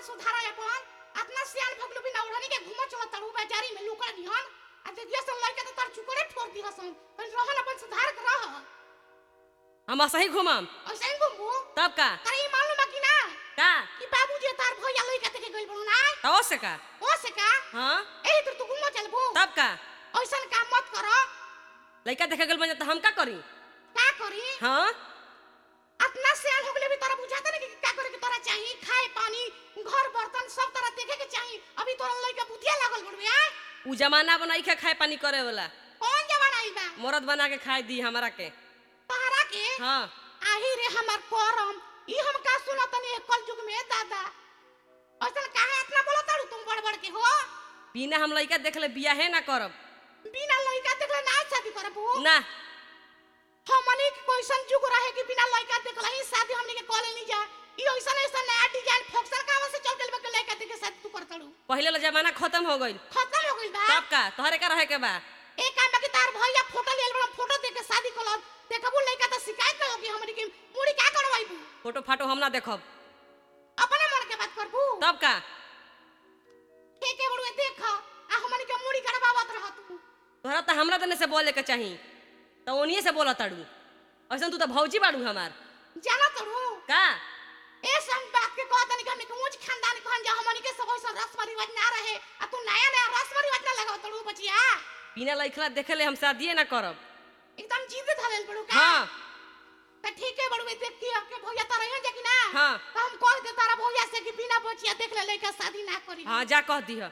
सुधारा अपन अपना सियान भगलू बिना ओढ़नी के घुमा चला तड़ू बाजारी में लुकड़ दिहन आ देखिए सन लइका तो तार चुकड़े ठोर दिहन सन पर रहन अपन सुधार कर रह हम सही घुमम ऐसे ही घुमबू तब का करे ई मालूम बा कि ना का कि बाबूजी तार भैया लइका देखे गइल बड़ू ना तो से का ओ से का हाँ एही तर तू घुमा चलबू तब का ऐसन काम मत कर लड़का देखे गल बन तो हम का करी का करी हाँ अपना सियान हो गले भी तोरा बुझाता नहीं कि का करे के तोरा चाहिए खाए पानी घर बर्तन सब तरह देखे के चाहिए अभी तोरा लइका बुधिया लागल बड़ू आ उ जमाना बनाई के खाए पानी करे वाला कौन जमाना आई बा मरद बना के खाए दी हमारा के तहरा के हाँ आही रे हमर करम ई हम का सुनत नहीं कल युग में दादा ऐसन काहे इतना बोलत तारू तुम बड़ बड़ के हो बिना हम लड़का देख ले बियाहे ना करब बिना लइका देखले ना शादी करबू ना हमनी के कोइसन युग रहे कि बिना लइका देखले ही शादी हमनी के कॉलेज नहीं जा ई ऐसन ऐसन नया डिजाइन फोक्सर कावा से चल गेल बा के लइका देखे शादी तू करतड़ू पहले ला जमाना खत्म हो गइल खत्म हो गइल बा तब का तोहरे का रहे के बा एक काम बा कि तार भैया फोटो लेल बड़ा फोटो देख के शादी कलम देखबू लइका त शिकायत करो कि हमनी के मुड़ी का करवाइबू फोटो फाटो हम ना देखब अपने मन के बात करबू तब का के के बड़ुए देख आ हमनी के मुड़ी करवावत रह तू तोहरा तो हमरा तने से बोले के चाही तो ओनिए से बोला ताड़ू ऐसा तू तो भौजी बाड़ू हमार जाना तड़ू का ए सब बात के कहत नहीं कि हमनी के ऊंच खानदान कहन जा हमनी के सब ऐसा रस्म रिवाज ना रहे आ तू नया नया रस्म रिवाज ना लगाव तड़ू बचिया बिना लइखला देखे ले हम शादिए ना करब एकदम जीद धरल बड़ू का हाँ त ठीक है बड़ुए देख के के भैया तारा यहाँ जा कि ना हाँ। तो हम कह दे तारा भैया से कि बिना बचिया देख ले लइका शादी ना करी हाँ जा कह दिह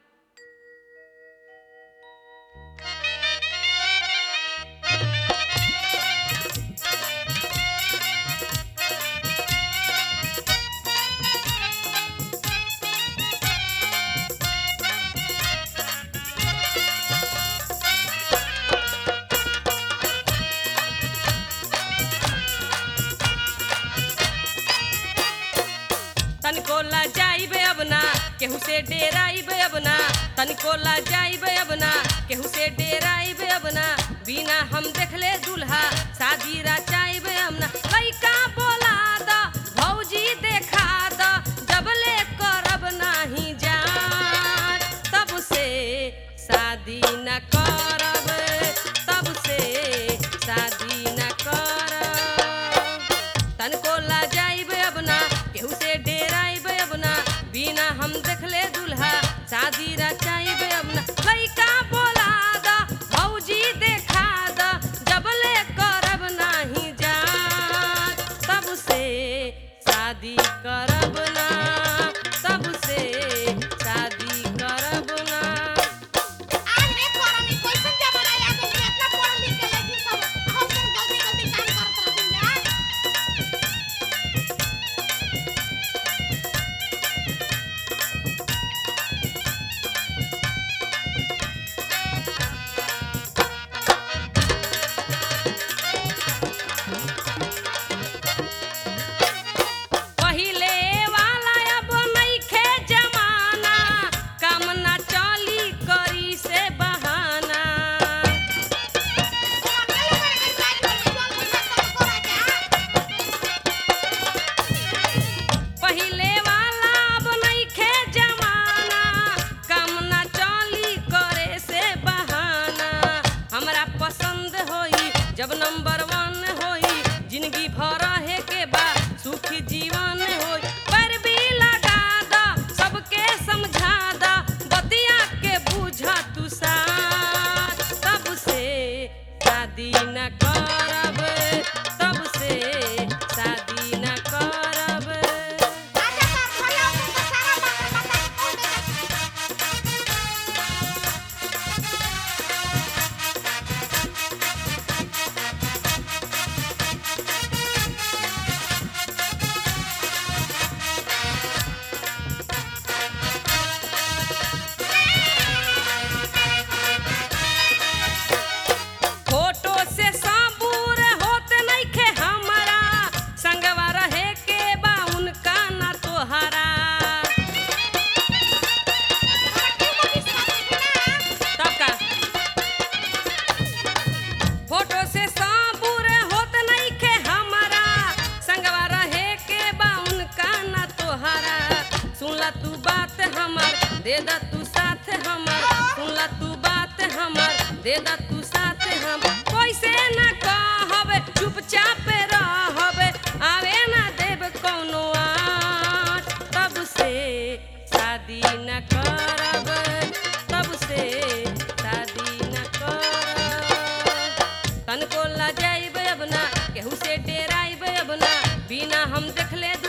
तनिको ला जाइबे अब ना केहू से डेराइबे अब ना तनिको ला जाइबे अब ना केहू से डेराइबे अब ना बिना हम देखले दुल्हा शादी रचाइबे अब ना लइका बोला द भौजी देखा द जबले करब नाही जान तब से शादी न करब तब से शादी न करब तनको ला जाइबे अब ना केहू से डेराइबे अब ना बिना हम देखले दुल्हा शादी रचाइबे अब ना लइका बोला द भौजी देखा द जबले करब नाही जान तब से शादी करब ना तब से शादी करब ना आज रे करनी कैसन जमाना आ गइल कि इतना पढ़ लिख के लड़की सब हम सब गलती गलती काम करत रहती जा पहिले दे दा तू साथ हमर सुनला तू बात हमर दे दा तू साथ हम कैसे न कहब चुपचाप रहब आवे ना देब कौनो आँच तब से शादी न करब तब से शादी न करब तनको लजाइब अब ना केहू से डेराइब अब ना बिना हम देखले